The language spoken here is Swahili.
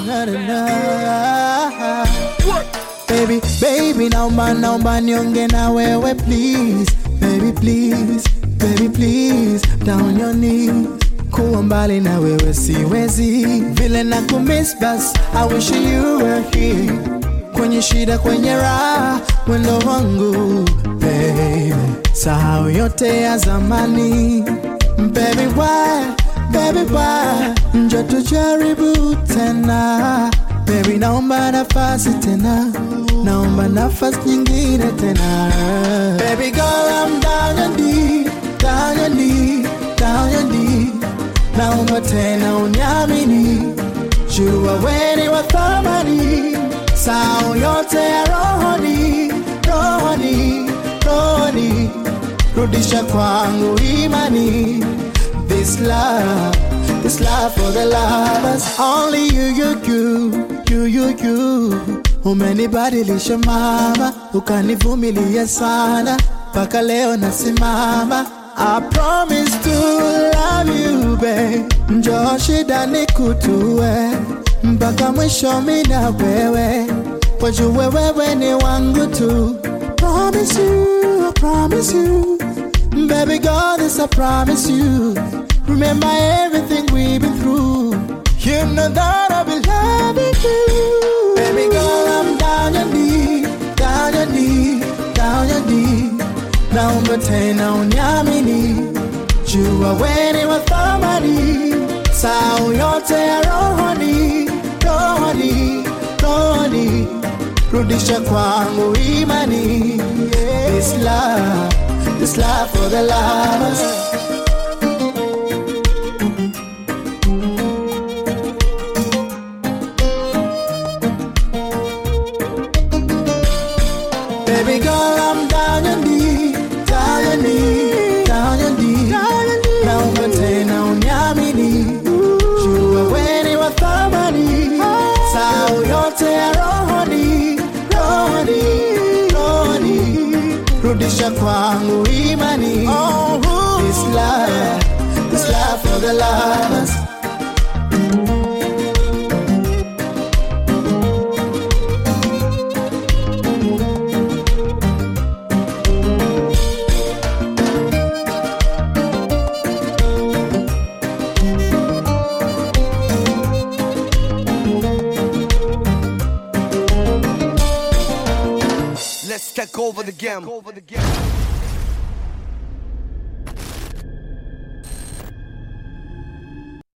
na, na, na. Baby, baby, naomba naomba nionge na wewe please, baby please, baby please, down your knees. Kuwa mbali na wewe siwezi, vile na kumiss bas, I wish you were here. Kwenye shida, kwenye raha, mwendo wangu baby, sahau yote ya zamani baby why, baby why, njo tujaribu tena baby, naomba nafasi tena, naomba nafasi nyingine tena baby girl, I'm down your knee, down your knee, down your knee, naomba tena uniamini, jua weni wa thamani, sao yote ya rohoni, rohoni, rohoni, rudisha kwangu imani, this love, this love for the lovers, only you, you, you, you, you, you. Umenibadilisha mama, ukanivumilia sana, mpaka leo nasimama. I promise to love you babe, njoo shida nikutue mpaka mwisho mimi na wewe, wajue wewe ni wangu tu. Promise you, I promise you, baby girl, this I promise you. Remember everything we've been through. You know that I'll be loving you. Baby girl, I'm down your knee, down your knee, down your knee. Naomba tena uniamini, jua weni wa thamani, sao yote ya rohoni, rohoni, rohoni, rudisha kwangu imani. This love, this love for the lovers. Baby girl, I'm down your knee, down your knee, down your knee. Naomba tena uniamini, jua weni wa thamani, sao yote ya rohoni, rohoni, rohoni, rudisha kwangu imani. This love, this love for the lovers. Let's take over the game.